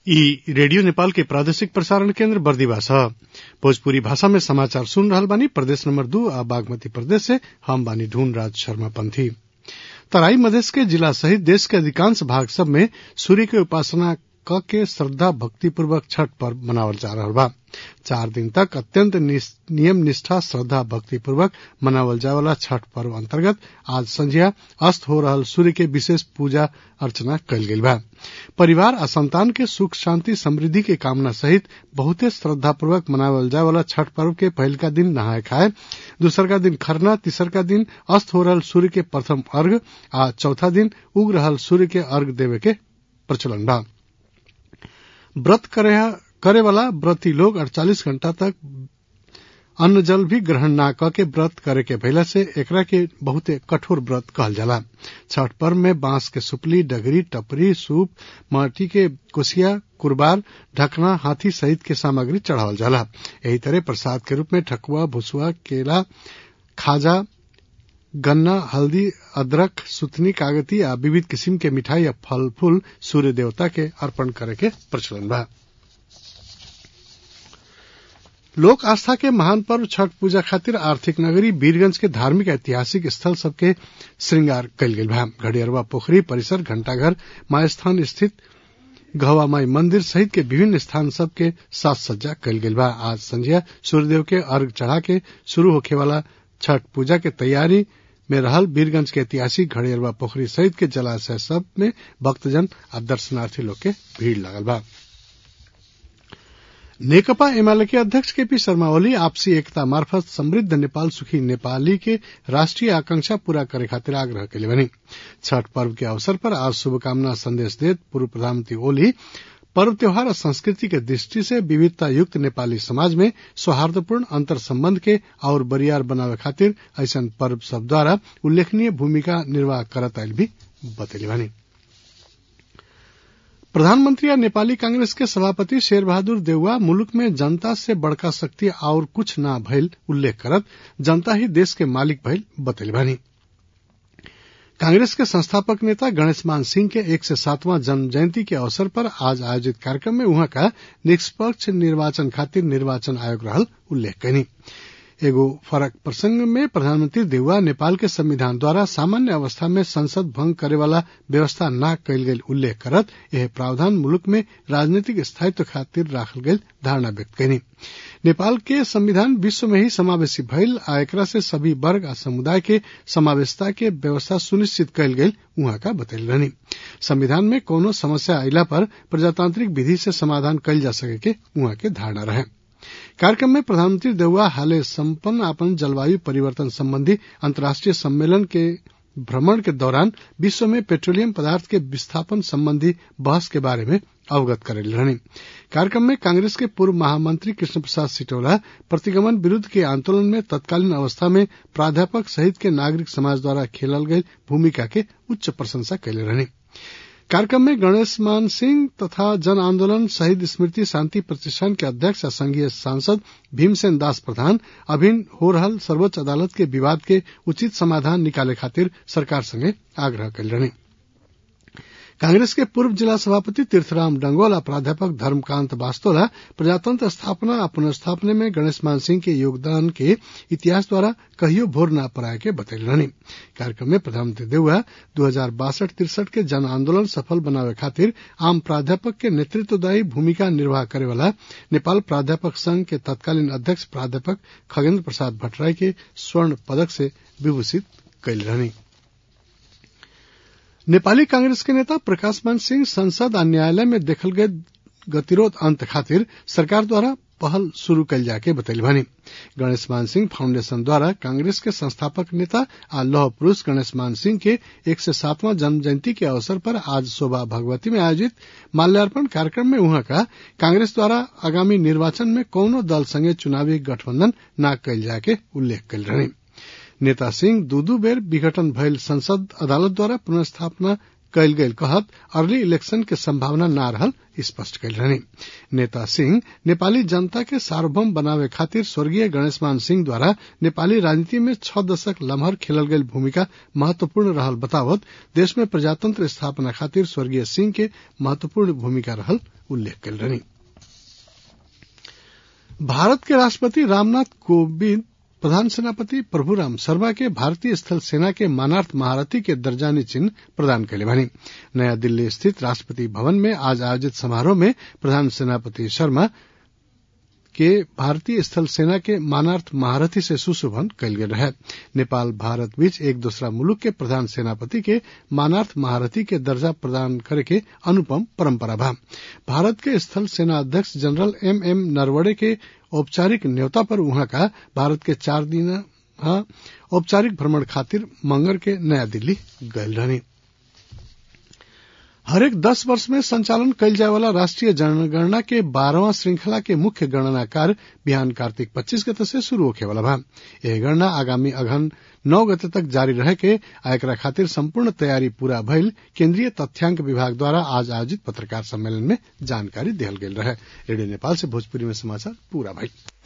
ई रेडियो नेपाल के प्रादेशिक प्रसारण केन्द्र बर्दिवा छ भोजपुरी भाषा में समाचार सुन रहल बानी प्रदेश नंबर दू आ बागमती प्रदेश से हम बानी ढूंढ राज शर्मा पंथी तराई मधेश के जिला सहित देश के अधिकांश भाग सब में सूर्य के उपासना क के श्रद्धा भक्ति पूर्वक छठ पर्व मनावल जा रहल बा चार दिन तक अत्यंत नियम निष्ठा श्रद्धा भक्ति पूर्वक मनावल जाए वाला छठ पर्व अंतर्गत आज संझिया अस्त हो रहल सूर्य के विशेष पूजा अर्चना कल गई बा परिवार आ संतान के सुख शांति समृद्धि के कामना सहित बहुते श्रद्धा पूर्वक मनावल जाए वाला छठ पर्व के पहिलका दिन नहाय खाए दूसरका दिन खरना तीसरका दिन अस्त हो रहल सूर्य के प्रथम अर्घ आ चौथा दिन उग रहल सूर्य के अर्घ देवे के प्रचलन बा व्रत करे वाला व्रती लोग 48 घंटा तक अन्न जल भी ग्रहण ना क के व्रत करे के भइला से एकरा के बहुते कठोर व्रत कहल जाला छठ पर्व में बांस के सुपली डगरी टपरी सूप माटी के कोसिया कुरबार ढकना हाथी सहित के सामग्री चढ़ावल जाला यही तरह प्रसाद के रूप में ठकुआ भुसुआ केला खाजा गन्ना हल्दी अदरक सुतनी कागती आ विविध किसिम के मिठाई आ फल फूल सूर्य देवता के अर्पण करे के प्रचलन बा लोक आस्था के महान पर्व छठ पूजा खातिर आर्थिक नगरी वीरगंज के धार्मिक ऐतिहासिक स्थल सबके श्रृंगार कल गेल बा घड़ियरवा पोखरी परिसर घंटाघर मायस्थान स्थित गहवा माई मंदिर सहित के विभिन्न स्थान सब के साज सज्जा कल गेल बा आज संझिया सूर्यदेव के अर्घ चढ़ा के शुरू होखे वाला छठ पूजा के तैयारी में रहल वीरगंज के ऐतिहासिक घड़ियरवा पोखरी सहित के जलाशय सब में भक्तजन आ दर्शनार्थी लोग के भीड़ लगल बा नेकपा एमाले के अध्यक्ष केपी शर्मा ओली आपसी एकता मार्फत समृद्ध नेपाल सुखी नेपाली के राष्ट्रीय आकांक्षा पूरा करे खातिर आग्रह कैले बनी छठ पर्व के अवसर पर आज शुभकामना संदेश देत पूर्व प्रधानमंत्री ओली पर्व त्योहार और संस्कृति के दृष्टि से विविधता युक्त नेपाली समाज में सौहार्दपूर्ण अंतर संबंध के और बरियार बनावे खातिर ऐसा पर्व सब द्वारा उल्लेखनीय भूमिका निर्वाह करत आयल भी बतैले बानी प्रधानमंत्री या नेपाली कांग्रेस के सभापति शेर बहादुर देउवा मुल्क में जनता से बड़का शक्ति और कुछ ना भइल उल्लेख करत जनता ही देश के मालिक भइल बतैले बानी कांग्रेस के संस्थापक नेता गणेश मान सिंह के एक से सातवां जन्म जयंती के अवसर पर आज आयोजित कार्यक्रम में वहां का निष्पक्ष निर्वाचन खातिर निर्वाचन आयोग रहल उल्लेख कनी एगो फरक प्रसंग में प्रधानमंत्री देउवा नेपाल के संविधान द्वारा सामान्य अवस्था में संसद भंग करे वाला व्यवस्था न कैल गेल उल्लेख करत यह प्रावधान मुल्क में राजनीतिक स्थायित्व खातिर राखल गेल धारणा व्यक्त कनी नेपाल के संविधान विश्व में ही समावेशी भइल आ एकरा से सभी वर्ग आ समुदाय के समावेशता के व्यवस्था सुनिश्चित कैल गेल उहाँ का बतैल रहनी संविधान में कोनो समस्या अयला पर प्रजातांत्रिक विधि से समाधान कैल जा सके के उहाँ के धारणा रहे कार्यक्रम में प्रधानमंत्री देउवा हाले संपन्न अपन जलवायु परिवर्तन संबंधी अंतर्राष्ट्रीय सम्मेलन के भ्रमण के दौरान विश्व में पेट्रोलियम पदार्थ के विस्थापन संबंधी बहस के बारे में अवगत करेल रहनी कार्यक्रम में कांग्रेस के पूर्व महामंत्री कृष्ण प्रसाद सिटोला प्रतिगमन विरूद्ध के आंदोलन में तत्कालीन अवस्था में प्राध्यापक सहित के नागरिक समाज द्वारा खेलल गई भूमिका के उच्च प्रशंसा कैले रहनी कार्यक्रम में गणेश मान सिंह तथा जन आंदोलन शहीद स्मृति शांति प्रतिष्ठान के अध्यक्ष और संघीय सांसद भीमसेन दास प्रधान अभिन हो रहल सर्वोच्च अदालत के विवाद के उचित समाधान निकाले खातिर सरकार संगे आग्रह कल रहे कांग्रेस के पूर्व जिला सभापति तीर्थराम डंगोल और प्राध्यापक धर्मकांत वास्तोला प्रजातंत्र स्थापना और पुनर्स्थापना में गणेश मान सिंह के योगदान के इतिहास द्वारा कहियो भोर न पराए के बतैल रहनी कार्यक्रम में प्रधानमंत्री देउआ दू हजार बासठ तिरसठ के जन आंदोलन सफल बनावे खातिर आम प्राध्यापक के नेतृत्वदायी भूमिका निर्वाह करे वाला नेपाल प्राध्यापक संघ के तत्कालीन अध्यक्ष प्राध्यापक खगेन्द्र प्रसाद भट्टराई के स्वर्ण पदक से विभूषित कैल रहनी नेपाली कांग्रेस के नेता प्रकाश मान सिंह संसद आ न्यायालय में देखल गए गतिरोध अंत खातिर सरकार द्वारा पहल शुरू कल जाके बतैल बानी गणेश मान सिंह फाउंडेशन द्वारा कांग्रेस के संस्थापक नेता आ लौह पुरुष गणेश मान सिंह के एक से सातवां जन्म जयंती के अवसर पर आज शोभा भगवती में आयोजित माल्यार्पण कार्यक्रम में वहां का कांग्रेस द्वारा आगामी निर्वाचन में कौनो दल संगे चुनावी गठबंधन न कल जाके उल्लेख कल रहे नेता सिंह दू दू बेर विघटन भयल संसद अदालत द्वारा पुनर्स्थापना कैल गयल कहत अर्ली इलेक्शन के संभावना न रहल स्पष्ट कैल रहनी नेता सिंह नेपाली जनता के सार्वभौम बनावे खातिर स्वर्गीय गणेशमान सिंह द्वारा नेपाली राजनीति में छह दशक लम्हर खेलल गयल भूमिका महत्वपूर्ण रहल बतावत देश में प्रजातंत्र स्थापना खातिर स्वर्गीय सिंह के महत्वपूर्ण भूमिका रहल उल्लेख कैल रहनी भारत के राष्ट्रपति रामनाथ कोविंद प्रधान सेनापति प्रभुराम शर्मा के भारतीय स्थल सेना के मानार्थ महारथी के दर्जानी चिन्ह प्रदान कैले भनी नया दिल्ली स्थित राष्ट्रपति भवन में आज आयोजित समारोह में प्रधान सेनापति शर्मा के भारतीय स्थल सेना के मानार्थ महारथी से सुशोभन कैल गेल रहे नेपाल भारत बीच एक दूसरा मुलुक के प्रधान सेनापति के मानार्थ महारथी के दर्जा प्रदान करे के अनुपम परंपरा बा भारत के स्थल सेना अध्यक्ष जनरल एम एम नरवणे के औपचारिक न्योता पर वहां का भारत के चार दिन औपचारिक भ्रमण खातिर मंगर के नया दिल्ली गयल रहनी हरेक दस वर्ष में संचालन कैल जाए वाला राष्ट्रीय जनगणना के बारहवां श्रृंखला के मुख्य गणना कार्य बिहान कार्तिक 25 गते से शुरू होखे वाला बा यह गणना आगामी अघन नौ गते तक जारी रहे के आ एकरा खातिर संपूर्ण तैयारी पूरा भइल केंद्रीय तथ्यांक विभाग द्वारा आज आयोजित पत्रकार सम्मेलन में जानकारी दिहल गेल रहे रेडियो नेपाल से भोजपुरी में समाचार पूरा भइल